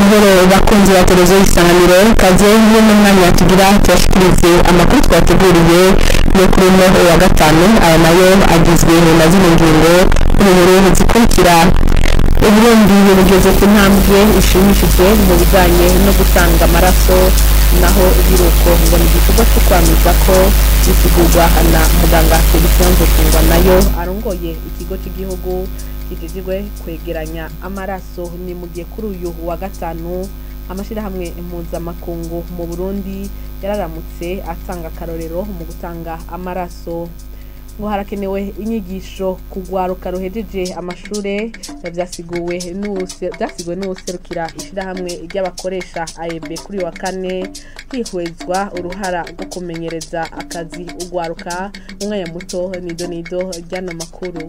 amahoro bakunzi ba televiziyo isanganiro kaze niyo mu mwanya tugira tuyashikirize amakuru twateguriye yo kuri uno wa gatanu aya nayo agizwe na zino ngingo nkuru zikurikira uburundi bugeze ku ntambwe ishimishije mu bijyanye no gutanga amaraso naho ibiruko ngo ni igikorwa cyo kwamamaza ko bisigurwa na muganga Felician Nzokungwa nayo arongoye ikigo cy'igihugu kijejwe kwegeranya amaraso ni mu gihe kuri uyu wa gatanu amashyirahamwe mpuzamakungu mu burundi yararamutse atanga akarorero mu gutanga amaraso ngo harakenewe inyigisho ku rwaruka ruhejeje amashure byasiguwe n'uwuse- byasiguwe n'uwuserukira ishyirahamwe ry'abakoresha aeb kuri uyu wa kane hihwezwa uruhara rwo kumenyereza akazi urwaruka mu mwanya muto nido nido ry'ano makuru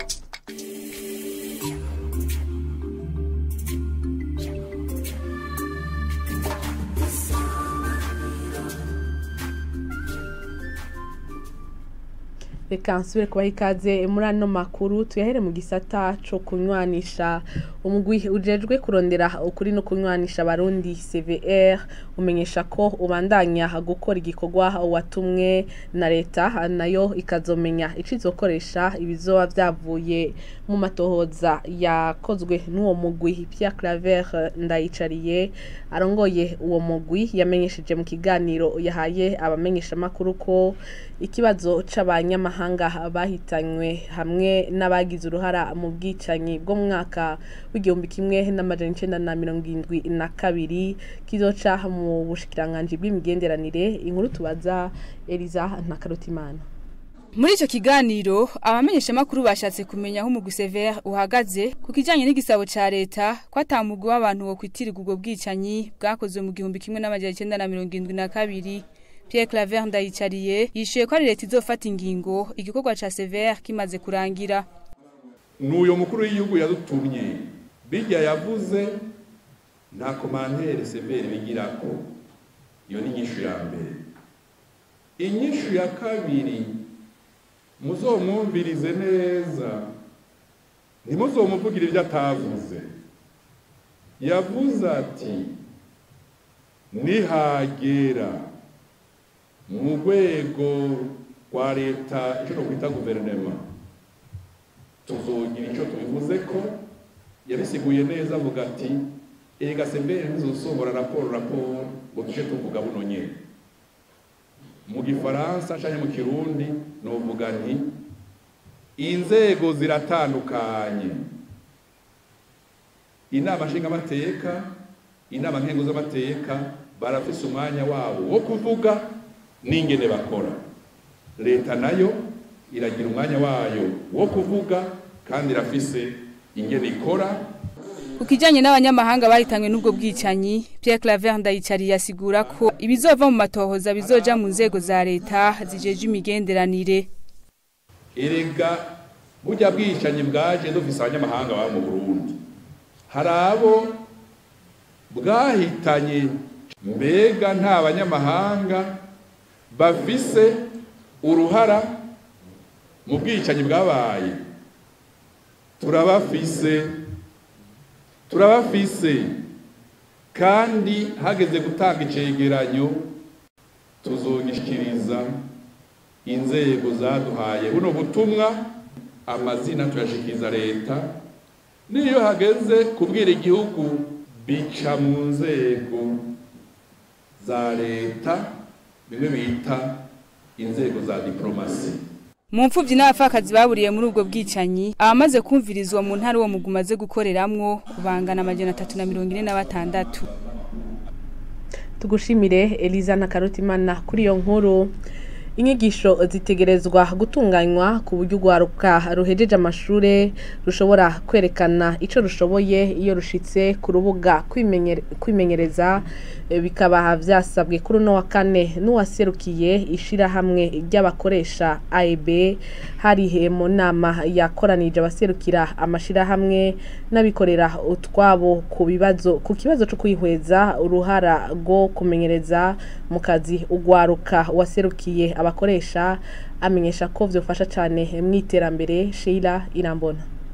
reka nsubire kubaha ikaze muri ano makuru tuyahere mu gisata co kunywanisha umugwi ujejwe kurondera ukuri no kunywanisha abarundi cvr umenyesha ko ubandanya gukora igikorwa watumwe na leta nayo ikazomenya ico izokoresha ibizoba vyavuye mu matohoza yakozwe n'uwo mugwi Pierre Claver ndayicariye arongoye uwo mugwi yamenyesheje mu kiganiro yahaye abamenyeshamakuru ko ikibazo c'abanyamahanga bahitanywe hamwe n'abagize uruhara mu bwicanyi bwo mu mwaka w'igihumbi kimwe n'amajana icenda na mirongo indwi na kabiri kizoca mu bushikiranganji bw'imigenderanire inkuru tubaza Eliza Ntakarutimana Muri ico kiganiro abamenyeshamakuru bashatse kumenya aho umugwi Sever uhagaze ku kijanye n'igisabo ca leta ko atamugwi w'abantu wo kwitirirwa ubwo bwicanyi bwakozwe mu gihumbi kimwe n'amajana icenda na mirongo indwi na kabiri Pierre Claver Ndayicariye yishuye ko ari leta izofata ingingo igikorwa ca Sever kimaze kurangira n'uyo mukuru w'igihugu yadutumye bijya yavuze nta komantere severi bigirako iyo ni inyishu ya mbere inyishu ya kabiri muzomwumvirize neza ntimuzomuvugire ibyo atavuze yavuze ati nihagera mu rwego rwa leta icyo twita guverinoma tuzogira icyo tubivuze ko yabisiguye neza avuga ati erega sembere ntizosohora raporo raporo ngo tuje tuvuga buno nyene mu gifaransa canke mu kirundi novuga nti inzego ziratandukanye inama nshingamateka inama nkengo z'amateka barafise umwanya wabo wo kuvuga n'ingene bakora leta nayo iragira umwanya wayo wo kuvuga kandi irafise ingene ikora ku kijanye n'abanyamahanga bahitanywe n'ubwo bwicanyi Pierre Claver Ndayicariye asigura ko ibizova mu matohoza bizoja mu nzego za leta zijeje imigenderanire erega burya bwicanyi bwaje dufise abanyamahanga baba mu burundi hari abo bwahitanye mbega nta banyamahanga bafise uruhara mu bwicanyi bwabaye turabafise turabafise kandi hageze gutanga icegeranyo tuzogishikiriza inzego zaduhaye buno butumwa amazina tuyashikiriza leta niyo hageze kubwira igihugu bica mu nzego za leta bimwe bita inzego za diplomasi mu mfuvyi n'abapfakazi baburiye muri ubwo bwicanyi abamaze kumvirizwa mu ntara uwo mugwi umaze gukoreramwo bangana amajana atatu na mirongo ine na batandatu tugushimire Eliza na Karutimana kuri iyo nkuru inyigisho zitegerezwa gutunganywa ku buryo urwaruka ruhejeje amashure rushobora kwerekana ico rushoboye iyo rushitse ku rubuga kwimenyere- kwimenyereza eh, bikaba vyasabwe kuri uno wa kane n'uwaserukiye ishirahamwe ry'abakoresha AEB hari he mu nama yakoranije abaserukira amashirahamwe n'abikorera utwabo ku bibazo ku kibazo cyo kwihweza uruhara rwo kumenyereza mu kazi ugwaruka waserukiye abakoresha amenyesha ko vyofasha cane mu iterambere Sheila Irambona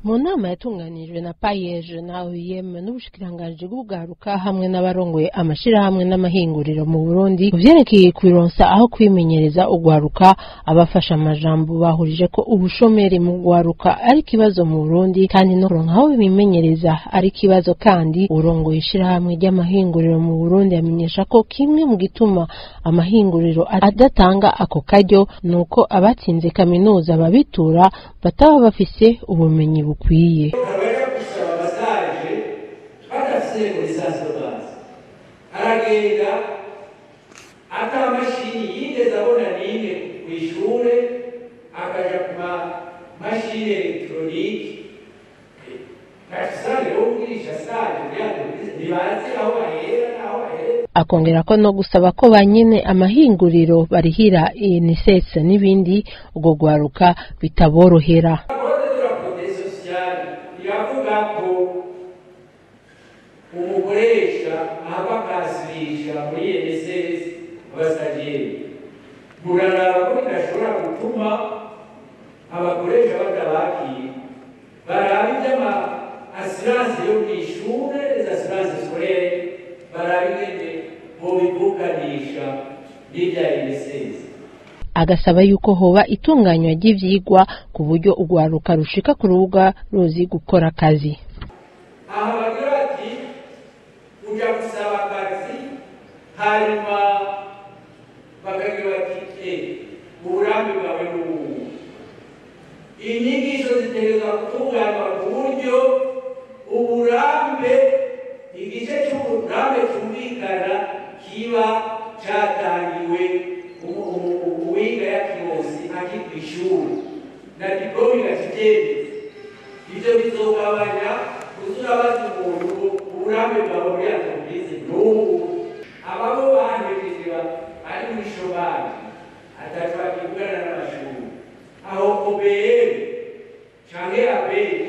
mu nama yatunganijwe na payeje na oem n'ubushikiranganji bw'ubwaruka hamwe n'abarongoye amashirahamwe n'amahinguriro mu burundi mu vyerekeye kwironsa aho kwimenyereza ugwaruka abafasha amajambo bahurije ko ubushomeri mu gwaruka ari ikibazo mu burundi kandi no kuronka aho bimenyereza ari ikibazo kandi urongoye ishirahamwe ry'amahinguriro mu burundi amenyesha ko kimwe mu gituma amahinguriro adatanga ako karyo ni uko abatsinze kaminuza babitura bataba bafise ubumenyi bukwiye abaja gusaba amasaje badafise lisansi de base aragenda ata mashini yigeze abona n'imwe ku ishure akaja ku mamashini elegitoronike ntacisane wo kugirisha saje ntibazi aho bahera n'aho bahera akongera ko no gusaba ko ba nyene amahinguriro barihira INSS n'ibindi ubwo gwaruka bitaborohera Code de la protection sociale iravuga ko umukoresha ahava akasirisha muri INSS abasajeri muraraba ko bidashobora gutuma abakoresha batabakira baraba iby'ama asiranse yo mu ishure les assurances scolaires baraba ingene bobivukanisha n'ibya INSS agasaba yuko hoba itunganywa ry'ivyigwa ku buryo ugwaruka rushika ku rubuga ruzi gukora akazi aha bagira bati uja gusaba akazi hanyuma bakagira bati e uburambe bwawe ni ubu inyigisho zitegerezwa gutunganywa ku buryo uburambe igice cy'uburambe cyumvikana kiba cyatangiwe umu- umu- uwiga yakironse akiri ku ishuri na diplome igakibyemeza ibyo bizogabanya kuzurabaza umuntu uburambe bwawe muri entreprise n'ubu ababo bahejeje ba- ari muri shomari atatu bakivugana n'amashuri aho obr canke abenshi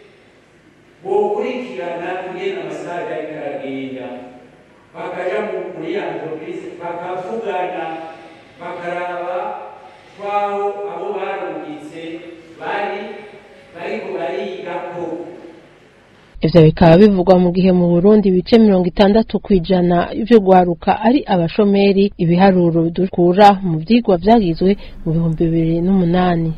bokurikirana ingene amasaha ariko aragenda bakaja mu- muri entreprise bakavugana bakaraba twaho abo barungitse bari bariko barigako ivyo bikaba bivugwa mu gihe mu Burundi ibice mirongo itandatu kw'ijana vyo gwaruka ari abashomeri ibiharuro dukura mu vyigwa vyagizwe mu bihumbi bibiri n'umunani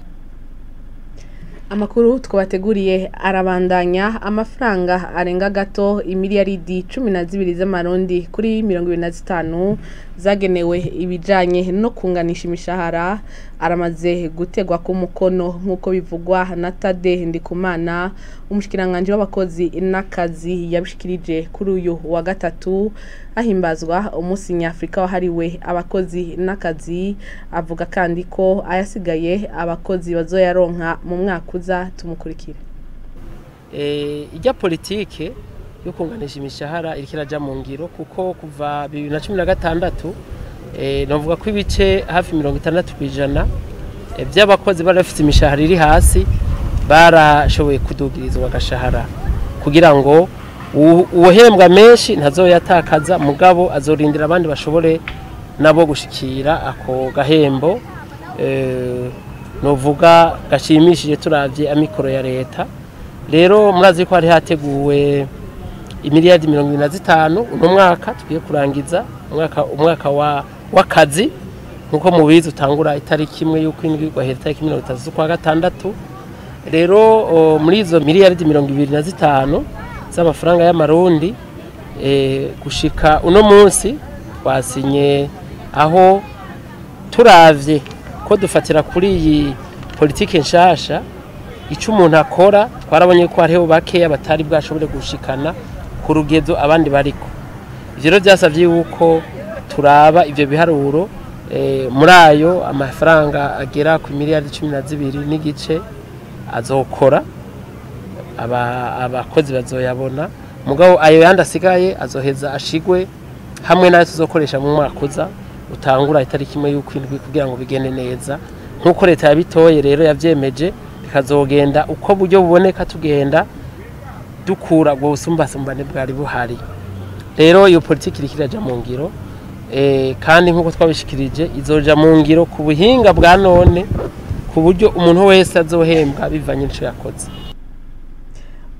amakuru twabateguriye arabandanya amafaranga arenga gato imiliyaridi cumi na zibiri z'amarundi kuri mirongo ibiri na zitanu zagenewe ibijanye no kunganisha imishahara aramaze gutegwa ku mukono nk'uko bivugwa na tade ndikumana umushikiranganji w'abakozi n'akazi yabishikirije kuri uyu wa gatatu hahimbazwa umunsi nyafurika wahariwe abakozi n'akazi avuga kandi ko ayasigaye abakozi bazoyaronka mu mwaka uza tumukurikire eh, ijya politike yo kunganisha imishahara iriko iraja mu ngiro kuko kuva bibiri na cumi na gatandatu eh, novuga ko ibice hafi mirongo itandatu kw'ijana eh, by'abakozi bari bafite imishahara iri hasi barashoboye kudugirizwa agashahara kugira ngo uwu- uwuhembwa menshi ntazoyatakaza mugabo azorindira abandi bashobore nabo gushikira ako gahembo eh, novuga gashimishije turavye amikoro ya leta rero murazi ko hari hateguwe imiliyardi mirongo ibiri na zitanu uno mwaka tugiye kurangiza umwaka umwaka wa w'akazi nkuko mubizi utangura itariki imwe y'uko indwi ugahera itariki mirongo itatu z'ukwa gatandatu rero o, muri izo miliyaridi mirongo ibiri na zitanu z'amafaranga y'amarundi eh, gushika uno munsi twasinye aho turavye ko dufatira kuri iyi politike nshasha icyo umuntu akora twarabonye ko hariho bakeya batari bwashobore gushikana ku rugezo abandi bariko ivyo rero byasavye yuko turaba ivyo biharuro eh, muri ayo amafaranga agera ku miliyari cumi na zibiri n'igice azokora aba- abakozi bazoyabona mugabo ayo yandi asigaye azoheza ashigwe hamwe nayo tuzokoresha mu mwaka uza utangura itariki imwe y'uko indwi kugira ngo bigende neza nk'uko leta yabitoye rero yavyemeje bikazogenda uko buryo buboneka tugenda dukura ubwo busumbasumbane bwari buhari rero iyo politiki iriko iraja mu ngiro eh, kandi nk'uko twabishikirije izoja mu ngiro ku buhinga bwa none ku buryo umuntu wese azohembwa bivanye n'ico yakoze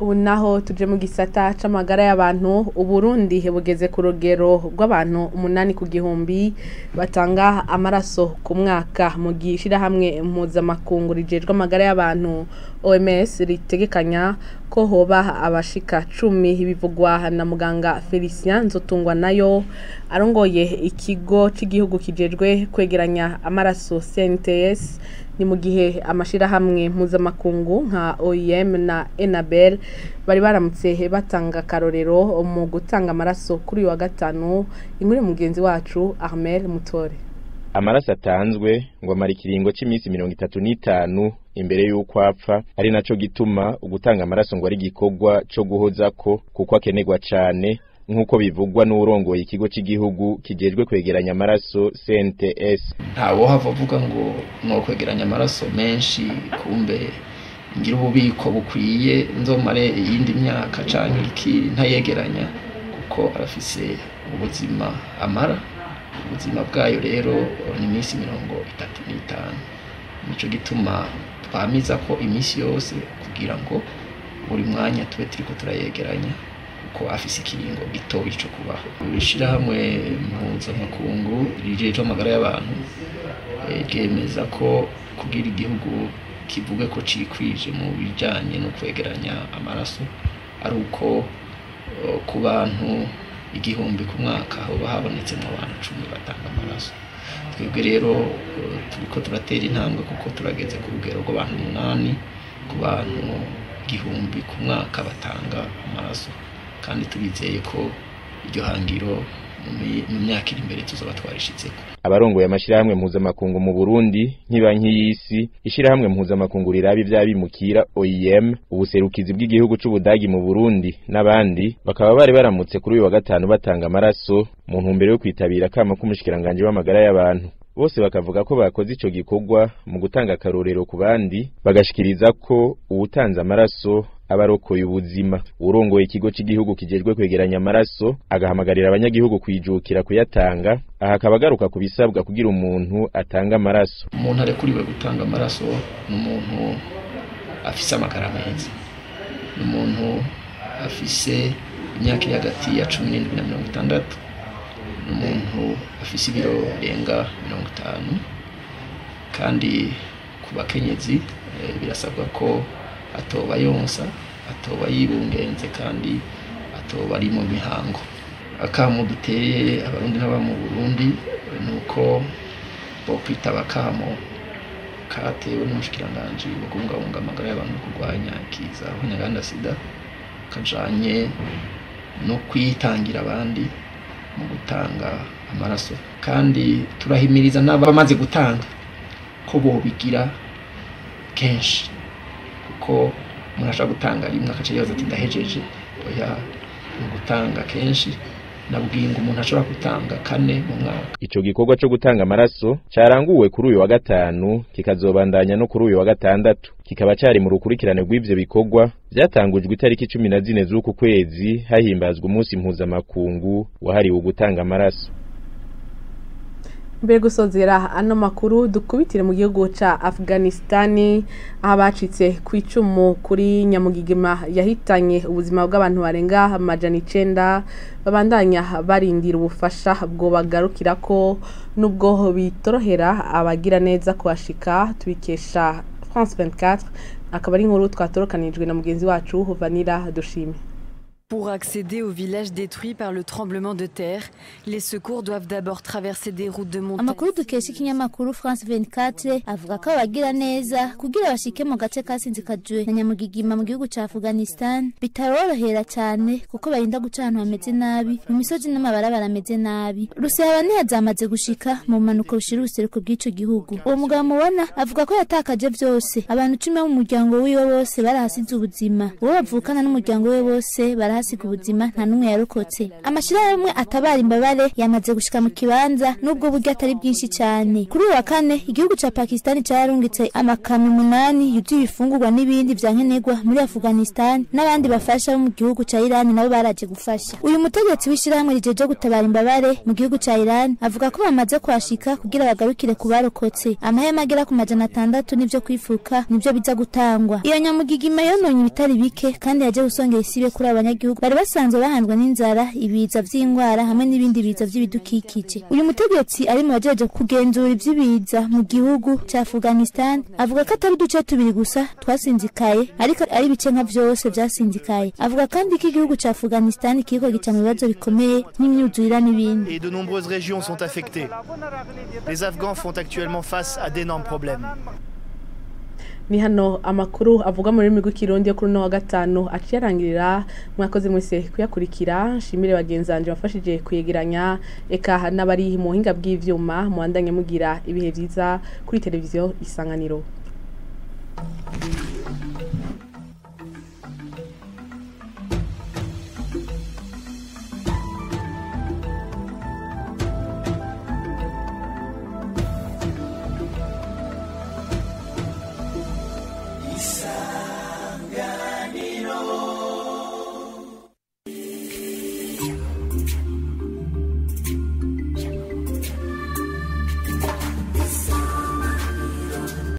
ubu naho tuje mu gisata c'amagara y'abantu uburundi bugeze ku rugero rw'abantu umunani ku gihumbi batanga amaraso ku mwaka mu gihe ishirahamwe mpuzamakungu rijejwe amagara y'abantu oms ritegekanya ko hoba abashika cumi bivugwa na muganga felicien nzotungwa nayo arongoye ikigo c'igihugu kijejwe kwegeranya amaraso cnts ni mu gihe amashirahamwe mpuzamakungu nka OIM na Enabel bari baramutse batanga akarorero mu gutanga amaraso kuri uyu wa gatanu inkuru mugenzi wacu Armel Mutore amaraso atanzwe ngo amara ikiringo cy'iminsi mirongo itatu n'itanu imbere y'uko apfa ari naco gituma ugutanga amaraso ngo ari igikorwa co guhozako kuko akenerwa cane nk'uko bivugwa n'urongoye ikigo cy'igihugu kijejwe kwegeranya amaraso CNTS ntawohava avuga ngo no kwegeranya amaraso menshi kumbe ngira ububiko bukwiye nzomare iyindi myaka canke iki ntayegeranya kuko arafise ubuzima amara ubuzima bwayo rero ni iminsi mirongo itatu n'itanu nico gituma twamiza ko iminsi yose kugira ngo buri mwanya tube turiko turayegeranya ko afise ikiringo gitoyi co kubaho ishirahamwe mpuzamakungu rijejwe amagara y'abantu ryemeza ko kugira igihugu kivuge ko cikwije mu bijanye no kwegeranya amaraso ari uko ku bantu igihumbi ku mwaka hoba habonetsemwo abantu cumi batanga amaraso twebwe rero turiko turatera intambwe kuko turageze ku rugero rw'abantu umunani ku bantu igihumbi ku mwaka batanga amaraso kandi turizeye ko iryo hangiro mu myaka iri imbere tuzoba twarishitseko abarongoye amashirahamwe mpuzamakungu mu Burundi nk'ibanki y'isi ishirahamwe mpuzamakungu riraba ivy'abimukira OIM ubuserukizi bw'igihugu c'Ubudagi mu Burundi n'abandi bakaba bari baramutse kuri uyu wa gatanu batanga amaraso mu ntumbero yo kwitabira akama k'umushikiranganje w'amagara y'abantu bose bakavuga ko bakoze ico gikorwa mu gutanga akarorero ku bandi bagashikiriza ko uwutanze amaraso abarokoye ubuzima urongoye ikigo cy'igihugu kijejwe kwegeranya amaraso agahamagarira abanyagihugu kwijukira kuyatanga aha akaba agaruka ku bisabwa kugira umuntu atanga amaraso umuntu arekuriwe gutanga amaraso ni umuntu afise amagara meza ni umuntu afise imyaka iri hagati ya cumi n'indwi na mirongo itandatu ni umuntu afise ibiro birenga mirongo itanu kandi ku bakenyezi birasabwa ko atoba yonsa atoba yibungenze kandi atoba ari mu mihango akamo duteye abarundi n'aba mu burundi ni uko bo kwitaba akamo katewe n'umushikiranganji wo kubungabunga amagara y'abantu kurwanya ikiza abanyaganda sida kajanye no kwitangira abandi mu gutanga amaraso kandi turahimiriza n'abamaze gutanga ko bobigira kenshi kuko umuntu ashobora gutanga rimwe agace yibaza ati ndahejeje oya ni ugutanga kenshi nabwiye ngo umuntu ashobora gutanga kane mu mwaka ico gikorwa co gutanga amaraso caranguwe kuri uyu wa gatanu kikazobandanya no kuri uyu wa gatandatu kikaba cari mu rukurikirane rw'ivyo bikorwa vyatangujwe itariki cumi na zine z'uku kwezi hahimbazwa umunsi mpuzamakungu wahariwe gutanga amaraso mbere gusozera ano makuru dukubitire mu gihugu ca Afghanistani aho bacitse ku icumu kuri nyamugigima yahitanye ubuzima bw'abantu barenga amajana icenda babandanya barindira ubufasha bwo bagarukira ko nubwo bitorohera abagira neza kuhashika tubikesha France 24 akaba ari inkuru twatorokanijwe na mugenzi wacu Vanira Dushime Pour accéder au village détruit par le tremblement de terre, les secours doivent d'abord traverser des routes de montagne. amakuru dukesha ikinyamakuru france 24 avuga ko abagira neza kugira bashike mu gace kasinzikajwe na nyamugigima mu gihugu ca afghanistan bitarorohera cyane kuko barinda guca ahantu hameze nabi mu misozi n'amabarabara ameze nabi rusehaba zamaze gushika mu mpanuka bushira ubuseruko bw'ico gihugu uwo mugabo mubona avuga ko yatakaje vyose abantu cumi bo mu muryango wiwe bose barahasize ubuzima uwo bavukana n'umuryango we bose bara barahasiga ubuzima nta n'umwe yarokotse amashirahamwe atabara imbabare yamaze gushika mu kibanza n'ubwo buryo atari bwinshi cyane kuri uyu wa kane igihugu ca pakistan cararungitse amakamyo umunani yuzuye ibifungurwa n'ibindi vya nkenerwa muri afghanistan n'abandi bafasha bo mu gihugu ca iran nabo baraje gufasha uyu mutegetsi w'ishirahamwe rijeje gutabara imbabare mu gihugu ca iran avuga ko bamaze kuhashika kugira bagarukire ku barokotse amahema agera ku majana atandatu n'ivyo kwifuka nivyo biza gutangwa iyo nyamugigima yononye ibitari bike kandi yaje gusongera isibe kuri abo banyagihugu bari basanzwe bahandwa n'inzara ibiza vy'ingwara hamwe n'ibindi biza vy'ibidukikije uyu mutegetsi ari mu bajeje kugenzura ivy'ibiza mu gihugu ca afghanistan avuga ko atari uduce tubiri gusa twasinzikaye ariko ari ibice nka vyose vyasinzikaye avuga kandi ko igihugu ca afghanistan kiriko gica mu bibazo bikomeye nk'imyuzurira n'ibindi Et de nombreuses régions sont affectées. Les Afghans font actuellement face à d'énormes problèmes. ni hano amakuru avuga mu rurimi rw'ikirundi yo kuri uno wa gatanu aciye arangirira mwakoze mwese kuyakurikira nshimire bagenzi banjye bafashije kuyegeranya eka n'abari mu buhinga bw'ivyuma muhandanye mugira ibihe byiza kuri televiziyo isanganiro